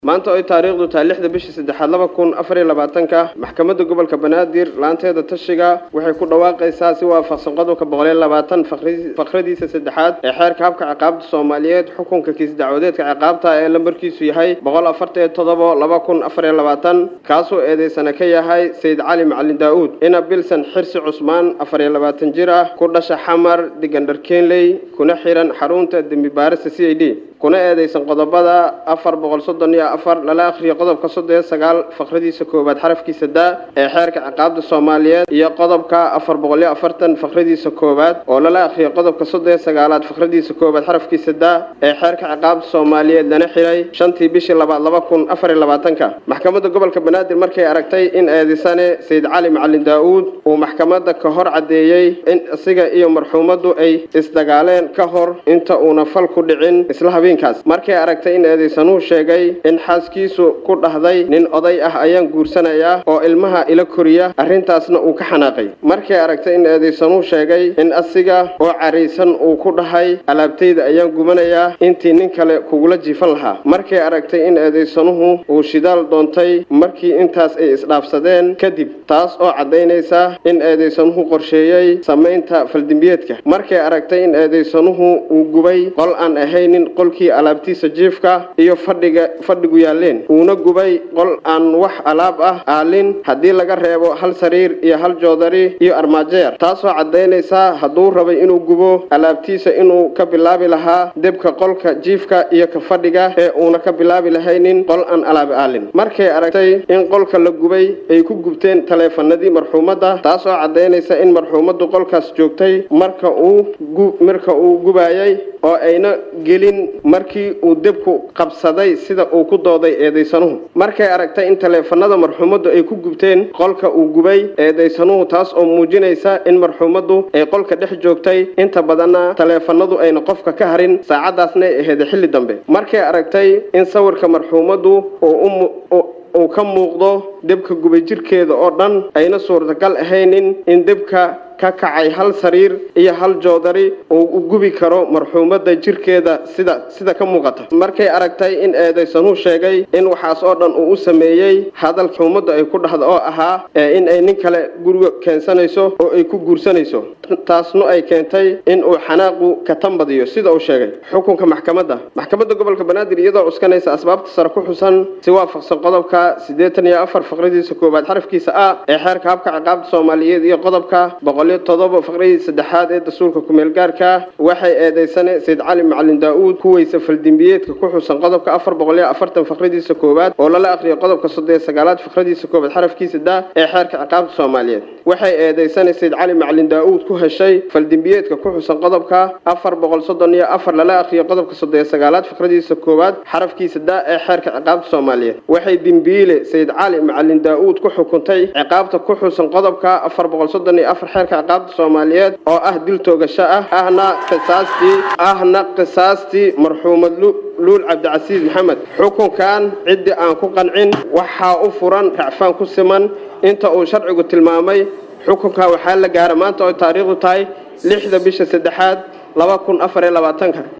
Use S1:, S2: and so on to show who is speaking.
S1: maanta oy taariikhdu tahay lixda bishii saddexaad laba kun afar iyo labaatanka maxkamadda gobolka banaadir laanteeda tashiga waxay ku dhawaaqaysaa si waafaqsan qodobka boqol iyo labaatan fakradiisa saddexaad ee xeerka habka ciqaabta soomaaliyeed xukunka kiis dacwadeedka ciqaabta ee lambarkiisu yahay boqol afartan iyo todobo laba kun afar iyo labaatan kaasoo eedeysana ka yahay sayid cali macalin daa-uud ina bilsan xirsi cusmaan afar iyo labaatan jir ah ku dhasha xamar digandhar kenley kuna xiran xarunta dembi baarista c i d kuna eedeysan qodobada afar boqol soddon iyo afar lala akhriyo qodobka soddon iyo sagaal fakradiisa koowaad xarafkiisa daa ee xeerka ciqaabta soomaaliyeed iyo qodobka afar boqol iyo afartan fakradiisa koowaad oo lala akhriyo qodobka soddon iyo sagaalaad fakradiisa koowaad xarafkiisa daa ee xeerka ciqaabta soomaaliyeed lana xiray shantii bishii labaad laba kun afar iyo labaatanka maxkamadda gobolka banaadir markay aragtay in eedeysane sayid cali macalin daa-uud uu maxkamadda ka hor caddeeyey in isaga iyo marxuumaddu ay isdagaaleen ka hor inta uuna fal ku dhicin isla habeenkaas markay aragtay in eedeysanuhu sheegay in xaaskiisu ku dhahday nin oday ah ayaan guursanayaa oo ilmaha ila koriya arrintaasna uu ka xanaaqay markay aragtay in eedeysanuhu sheegay in asiga oo caraysan uu ku dhahay alaabtayda ayaan gubanayaa intii nin kale kugula jiifan lahaa markay aragtay in eedeysanuhu uu shidaal doontay markii intaas ay isdhaafsadeen kadib taas oo caddaynaysa in eedeysanuhu qorsheeyey samaynta faldimbiyeedka markay aragtay in eedeysanuhu uu gubay qol aan ahaynin qolkii alaabtiisa jiifka iyo fadhiga fadhigu yaaleen uuna gubay qol aan wax alaab ah aalin haddii laga reebo hal sariir iyo hal joodari iyo armaajeer taasoo caddaynaysa hadduu rabay inuu gubo alaabtiisa inuu ka bilaabi lahaa debka qolka jiifka iyo ka fadhiga ee uuna ka bilaabi lahaynin qol aan alaab aalin markay aragtay in qolka la gubay ay ku gubteen taleefanadii marxuumadda taasoo caddaynaysa in marxuumaddu qolkaas joogtay marka uu marka uu gubayay oo ayna gelin markii uu debku qabsaday sida uu ku dooday eedeysanuhu markay aragtay in taleefanada marxuumaddu ay ku gubteen qolka uu gubay eedeysanuhu taas oo muujinaysa in marxuumaddu ay qolka dhex joogtay inta badanna taleefanadu ayna qofka ka harin saacadaasna ay aheeda xilli dambe markay aragtay in sawirka marxuumaddu uu ka muuqdo debka gubay jirkeeda oo dhan ayna suurtagal ahaynin in debka ka kacay hal sariir iyo hal joodari uu u gubi karo marxuumadda jirkeeda sida sida ka muuqata markay aragtay in eedeysanuhu sheegay in waxaas oo dhan uu u sameeyey hadal xuumadda ay ku dhahda oo ahaa in ay nin kale guriga keensanayso oo ay ku guursanayso taasna ay keentay in uu xanaaqu ka tambadiyo sida uu sheegay xukunka maxkamadda maxkamadda gobolka banaadir iyadoo cuskanaysa asbaabta sare ku xusan si waafaqsan qodobka siddeetan iyo afar faqradiisa koowaad xarafkiisa ah ee xeerka habka ciqaabta soomaaliyeed iyo qodobka boqol todoba faqradii saddexaad ee dastuurka kumeel gaarka waxay eedeysane sayid cali macalin daa-uud kuweysa faldimbiyeedka ku xusan qodobka afar boqol iyo afartan faqradiisa koowaad oo lala akhriyo qodobka soddon iyo sagaalaad faqradiisa koowaad xarafkiisa daa ee xeerka ciqaabta soomaaliyeed waxay eedeysane sayid cali macalin daa-uud ku heshay faldimbiyeedka ku xusan qodobka afar boqol soddon iyo afar lala akhriyo qodobka soddon iyo sagaalaad faqradiisa koowaad xarafkiisa daa ee xeerka ciqaabta soomaaliyeed waxay dembiile sayid cali macalin daa-uud ku xukuntay ciqaabta ku xusan qodobka afar boqol soddon iyo afar xeerka ciqaabta soomaaliyeed oo ah dil toogasho ah ahna qisaastii ahna qisaastii marxuumad luul cabdicasiis maxamed xukunkan ciddii aan ku qancin waxaa u furan racfaan ku siman inta uu sharcigu tilmaamay xukunka waxaa la gaara maanta oo taariikhdu tahay lixda bisha saddexaad laba kun afar iyo labaatanka